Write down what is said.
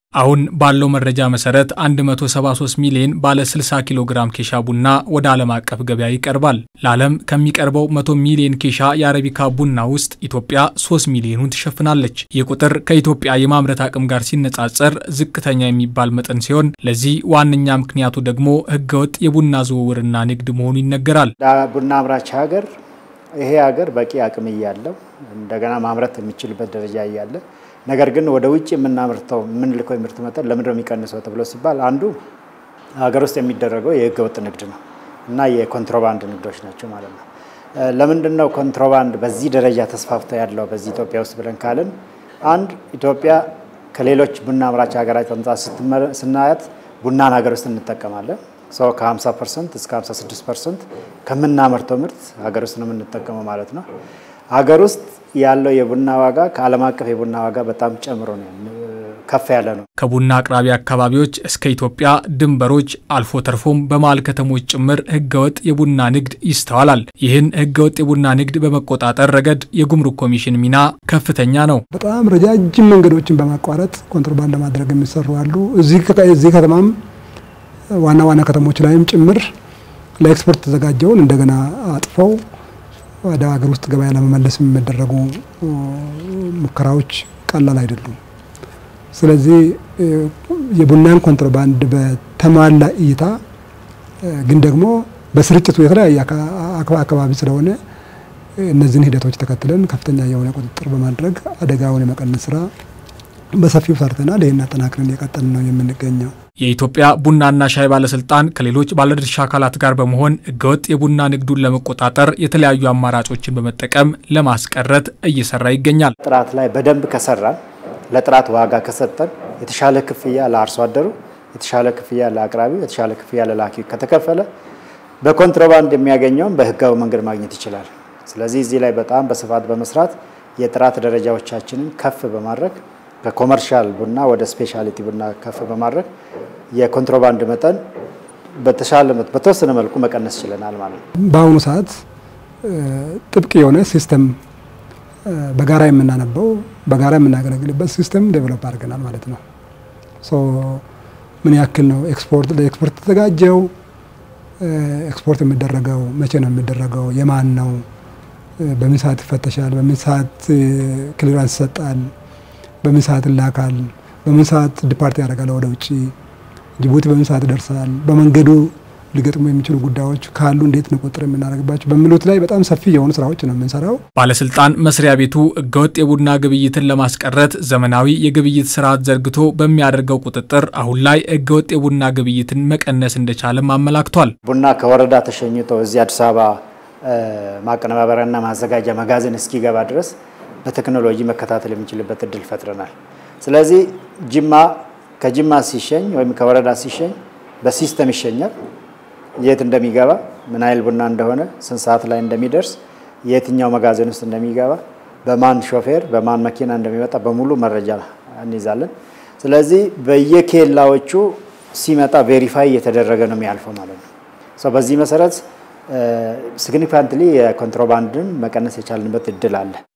አሁን ባለው መረጃ መሰረት 173 ሚሊዮን ባለ 60 ኪሎ ግራም ኬሻ ቡና ወደ ዓለም አቀፍ ገበያ ይቀርባል። ለዓለም ከሚቀርበው 100 ሚሊዮን ኬሻ የአረቢካ ቡና ውስጥ ኢትዮጵያ 3 ሚሊዮኑን ትሸፍናለች። ይህ ቁጥር ከኢትዮጵያ የማምረት አቅም ጋር ሲነጻጸር ዝቅተኛ የሚባል መጠን ሲሆን ለዚህ ዋነኛ ምክንያቱ ደግሞ ሕገወጥ የቡና ዝውውርና ንግድ መሆኑ ይነገራል። ቡና አምራች ሀገር ይሄ ሀገር በቂ አቅም እያለው እንደገና ማምረት የሚችልበት ደረጃ እያለ ነገር ግን ወደ ውጭ የምናምርተው የምንልከው የምርት መጠን ለምንድነው የሚቀንሰው ተብሎ ሲባል አንዱ ሀገር ውስጥ የሚደረገው የህገወጥ ንግድ ነው እና የኮንትሮባንድ ንግዶች ናቸው ማለት ነው። ለምንድን ነው ኮንትሮባንድ በዚህ ደረጃ ተስፋፍቶ ያለው በዚህ ኢትዮጵያ ውስጥ ብለን ካልን አንድ ኢትዮጵያ ከሌሎች ቡና አምራች ሀገራት አንጻር ስናያት ቡናን ሀገር ውስጥ እንጠቀማለን። ሰው ከ50 ፐርሰንት እስከ 56 ፐርሰንት ከምናመርተው ምርት ሀገር ውስጥ ነው የምንጠቀመው ማለት ነው። ሀገር ውስጥ ያለው የቡና ዋጋ ከዓለም አቀፍ የቡና ዋጋ በጣም ጨምሮ ነው ከፍ ያለ ነው። ከቡና አቅራቢ አካባቢዎች እስከ ኢትዮጵያ ድንበሮች አልፎ ተርፎም በመሀል ከተሞች ጭምር ህገወጥ የቡና ንግድ ይስተዋላል። ይህን ህገወጥ የቡና ንግድ በመቆጣጠር ረገድ የጉምሩክ ኮሚሽን ሚና ከፍተኛ ነው። በጣም ረጃጅም መንገዶችን በማቋረጥ ኮንትሮባንድ ለማድረግ የሚሰሩ አሉ። እዚህ ከተማም ዋና ዋና ከተሞች ላይም ጭምር ለኤክስፖርት ተዘጋጀውን እንደገና አጥፈው ወደ ሀገር ውስጥ ገበያ ለመመለስ የሚደረጉ ሙከራዎች ቀላል አይደሉም። ስለዚህ የቡናን ኮንትሮባንድ በተሟላ እይታ ግን ደግሞ በስርጭቱ የተለያየ አካባቢ ስለሆነ እነዚህን ሂደቶች ተከትለን ከፍተኛ የሆነ ቁጥጥር በማድረግ አደጋውን የመቀነስ ስራ በሰፊው ሰርተናል። ይህን አጠናክረን እየቀጠልን ነው የምንገኘው። የኢትዮጵያ ቡናና ሻይ ባለስልጣን ከሌሎች ባለድርሻ አካላት ጋር በመሆን ህገወጥ የቡና ንግዱን ለመቆጣጠር የተለያዩ አማራጮችን በመጠቀም ለማስቀረት እየሰራ ይገኛል። ጥራት ላይ በደንብ ከሰራን፣ ለጥራት ዋጋ ከሰጠን፣ የተሻለ ክፍያ ለአርሶ አደሩ፣ የተሻለ ክፍያ ለአቅራቢው፣ የተሻለ ክፍያ ለላኪው ከተከፈለ በኮንትሮባንድ የሚያገኘውን በህጋዊ መንገድ ማግኘት ይችላል። ስለዚህ እዚህ ላይ በጣም በስፋት በመስራት የጥራት ደረጃዎቻችንን ከፍ በማድረግ ከኮመርሻል ቡና ወደ ስፔሻሊቲ ቡና ከፍ በማድረግ የኮንትሮባንድ መጠን በተሻለ በተወሰነ መልኩ መቀነስ ችለናል ማለት ነው። በአሁኑ ሰዓት ጥብቅ የሆነ ሲስተም በጋራ የምናነበው በጋራ የምናገለግልበት ሲስተም ዴቨሎፕ አድርገናል ማለት ነው። ምን ያክል ነው ኤክስፖርት ለኤክስፖርት የተዘጋጀው? ኤክስፖርት የሚደረገው መቼ ነው የሚደረገው? የማን ነው? በምን ሰዓት ይፈተሻል? በምን ሰዓት ክሊራንስ ይሰጣል? በምን ሰዓት ይላካል? በምን ሰዓት ዲፓርት ያደርጋል ወደ ውጭ? ጅቡቲ በምን ሰዓት ይደርሳል? በመንገዱ ሊገጥሙ የሚችሉ ጉዳዮች ካሉ እንዴት ነው ቁጥጥር የምናደርግባቸው በሚሉት ላይ በጣም ሰፊ የሆኑ ስራዎች ነው የምንሰራው። ባለስልጣን መስሪያ ቤቱ ህገወጥ የቡና ግብይትን ለማስቀረት ዘመናዊ የግብይት ስርዓት ዘርግቶ በሚያደርገው ቁጥጥር አሁን ላይ ህገወጥ የቡና ግብይትን መቀነስ እንደቻለም አመላክቷል። ቡና ከወረዳ ተሸኝቶ እዚህ አዲስ አበባ ማቀነባበሪያና ማዘጋጃ መጋዘን እስኪገባ ድረስ በቴክኖሎጂ መከታተል የሚችልበት እድል ፈጥረናል። ስለዚህ ጅማ ከጅማ ሲሸኝ ወይም ከወረዳ ሲሸኝ በሲስተም ይሸኛል። የት እንደሚገባ ምን ያህል ቡና እንደሆነ ስንት ሰዓት ላይ እንደሚደርስ የትኛው መጋዘን ውስጥ እንደሚገባ በማን ሾፌር በማን መኪና እንደሚመጣ በሙሉ መረጃ እንይዛለን። ስለዚህ በየኬላዎቹ ሲመጣ ቬሪፋይ እየተደረገ ነው የሚያልፈው ማለት ነው። በዚህ መሰረት ሲግኒፊካንትሊ የኮንትሮባንድን መቀነስ የቻልንበት እድል አለ።